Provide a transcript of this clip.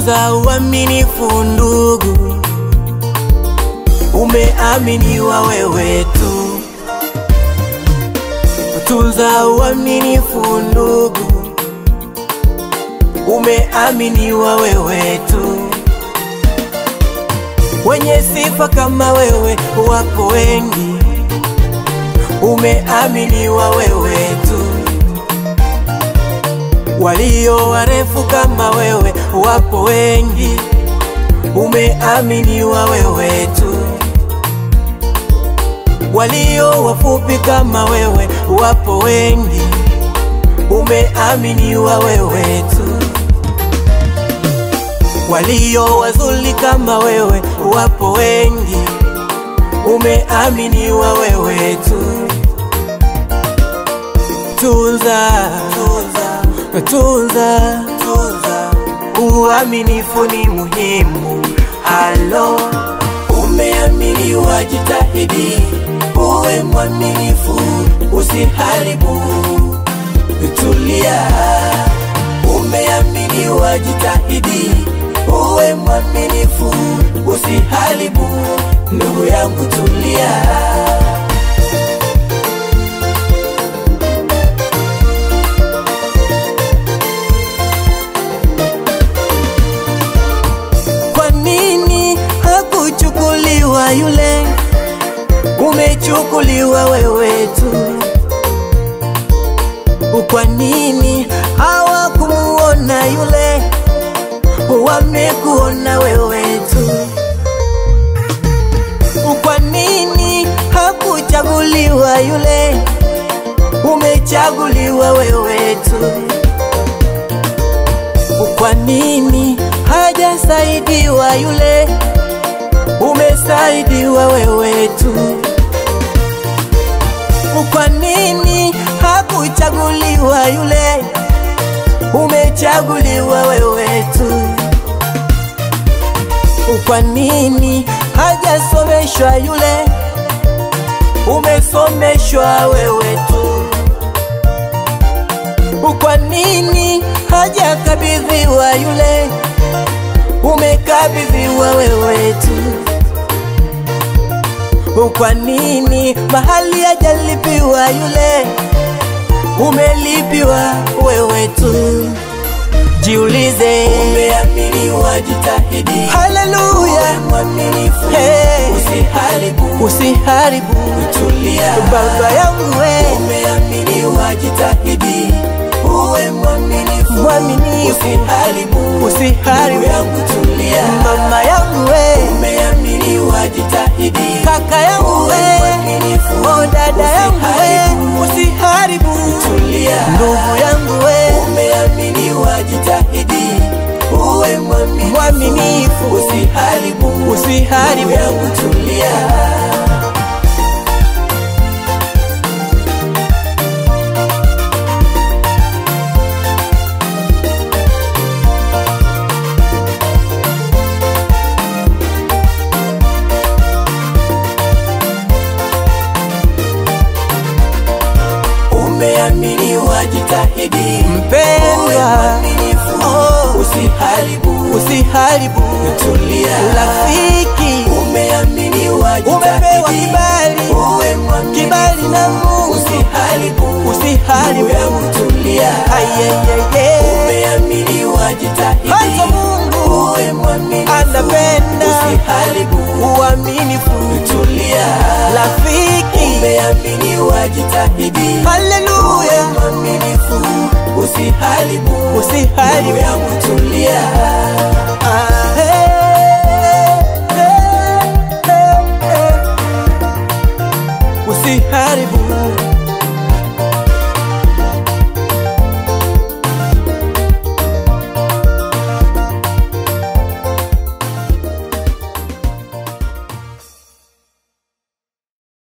tunza uaminifu ndugu, umeaminiwa wewe tu. Tunza uaminifu ndugu, umeaminiwa wewe tu. Wenye sifa kama wewe wako wengi, umeaminiwa wewe tu. Walio warefu kama wewe wapo wengi, umeaminiwa wewe tu. Walio wafupi kama wewe wapo wengi, umeaminiwa wewe tu. Walio wazuri kama wewe wapo wengi, umeaminiwa wewe tu. Tunza, tunza, tunza, tunza. Uaminifu ni muhimu. Halo, umeaminiwa, jitahidi uwe mwaminifu, usiharibu. Tulia, umeaminiwa, jitahidi uwe mwaminifu, usiharibu. Ndugu yangu, tulia. Kwa nini hakuchukuliwa yule? Umechukuliwa wewe tu. Kwa nini hawakumuona yule? Wamekuona wewe tu. Kwa nini hakuchaguliwa yule? Umechaguliwa wewe tu. Kwa nini hajasaidiwa yule? Umesaidiwa wewe tu. Kwa nini hakuchaguliwa yule? Umechaguliwa wewe tu. Kwa nini hajasomeshwa yule? Umesomeshwa wewe tu. Kwa nini hajakabidhiwa yule? Umekabidhiwa wewe tu. Kwa nini mahali hajalipiwa yule? Umelipiwa wewe tu. Jiulize, Umeaminiwa, jitahidi haleluya, uwe mwaminifu, Hey. usiharibu. usiharibu Tulia, baba yangu we, umeaminiwa, jitahidi uwe mwaminifu, mwaminifu, usiharibu. usiharibu Ndugu yangu, tulia, mama yangu we, umeaminiwa, jitahidi kaka yangu uwe we, mwaminifu, o dada yangu usiharibu. we, usiharibu Tulia, ndugu yangu we, umeaminiwa, jitahidi uwe mwaminifu, mwaminifu, usiharibu. usiharibu Ndugu yangu, tulia. Umeaminiwa, jitahidi uwe mpendwa, mwaminifu, Oh. usiharibu. usiharibu Tulia, rafiki, umeaminiwa, umepewa jitahidi kibali, uwe mwaminifu, kibali na Mungu, usiharibu. usiharibu Ndugu yangu, tulia, ayeyeye, umeaminiwa, jitahidi hata Mungu uwe mwaminifu, anapenda usiharibu. uaminifu, Tulia, rafiki, umeaminiwa, jitahidi uwe haleluya, mwaminifu, usiharibu. Ndugu usiharibu yangu, tulia. Ah, hey, hey, hey, hey. usiharibu